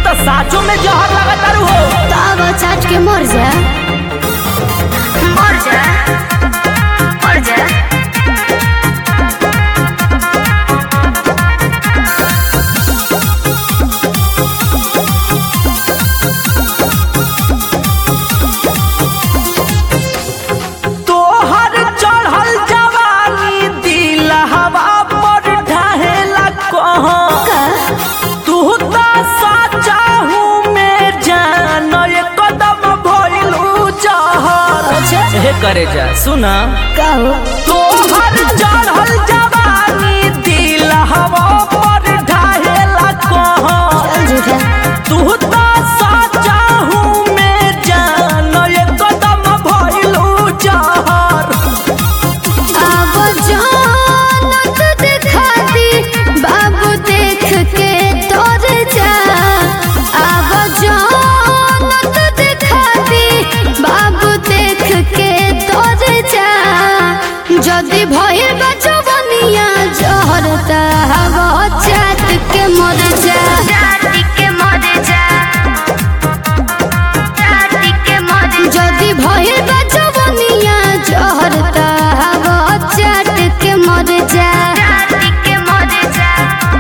तो साचो में जहर लगा तारू हो तब चाट के मर जा मर जा मर जा तोहर चढ़ल जवानी दिल हवा पर ढहेला कहाँ तू तो साचा हूँ मैं जान ये कदम भइलू जहर अच्छा हे करे जा सुना कहो तोहर चढ़ल जवानी दिल हवा पर ढहेला कहाँ चल झूठा तू तो साचा हूँ मैं जान ये कदम भइलू जहर अब जानत दिखा दी बाबू देख के तोर जा अब जानत दिखा दी बाबू देख के तोर जा जदि भइल बचवनिया जहर त हवा चाट के मर जा चाट के मर जा যদি ভয়ের বাচবনিয়া জহরতা হব চাটকে মরে যা চাটকে মরে যা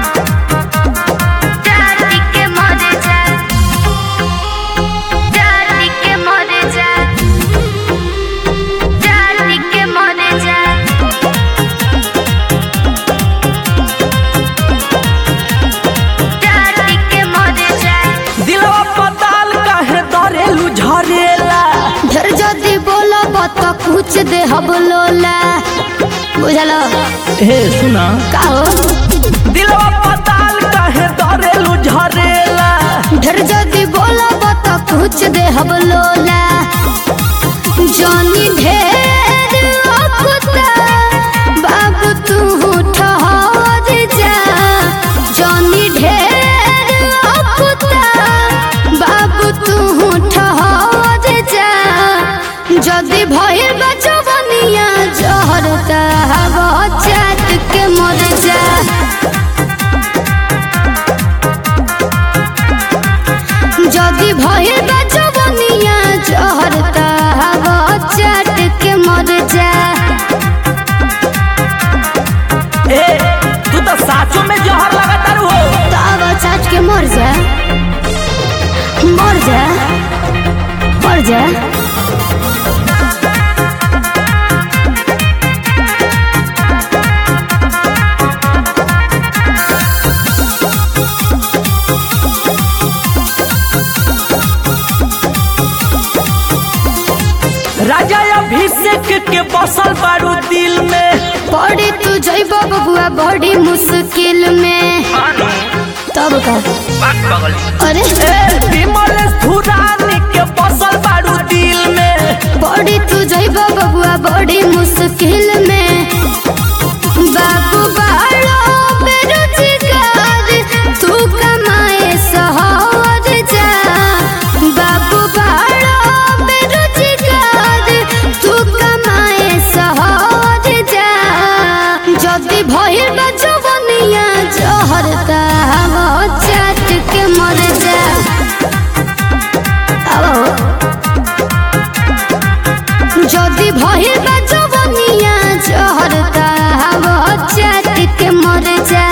চাটকে মরে যা চাটকে মরে যা চাটকে মরে যা চাটকে মরে যা दिलवा पताल काहे दरेलू झरेला ढेर जदि बोलब त कुछ दे हब लोला बुझल हे सुना का हो दिलवा पताल काहे दरेलू झरेला ढेर जदि बोलब त कुछ दे हब लोला जनी ढेर अकुता बाबू तू ठहर जा जनी ढेर अकुता बाबू तू ठहर जा যদি ভয়ের বাচবনিয়া জহর তাহাব চাট के মর যা যদি ভয়ের বাচবনিয়া জহর তাহাব চাট के মর যা ए तू तो साचो में जहर लगा तारू हो তাব চাট के মর যা মর যা মর যা राजा अभिषेक के बसल बारू दिल में पड़ी तू जैब बबुआ बड़ी मुश्किल में तब का अरे ए विमल धुरानी के बसल बारू दिल में बड़ी तू जैब बबुआ बड़ी मुश्किल में बाबू बालो बेरोजगार तू कमाए सहर जा बाबू बालो बेरोजगार तू कमाए सहर जा जदि भइल बा जवनिया जहर त हम चाट के मर जा आओ যদি ভয়ের বাজবনিয়া জহর তাহাব চাট के মর যা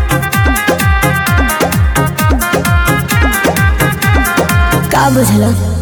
का बुझल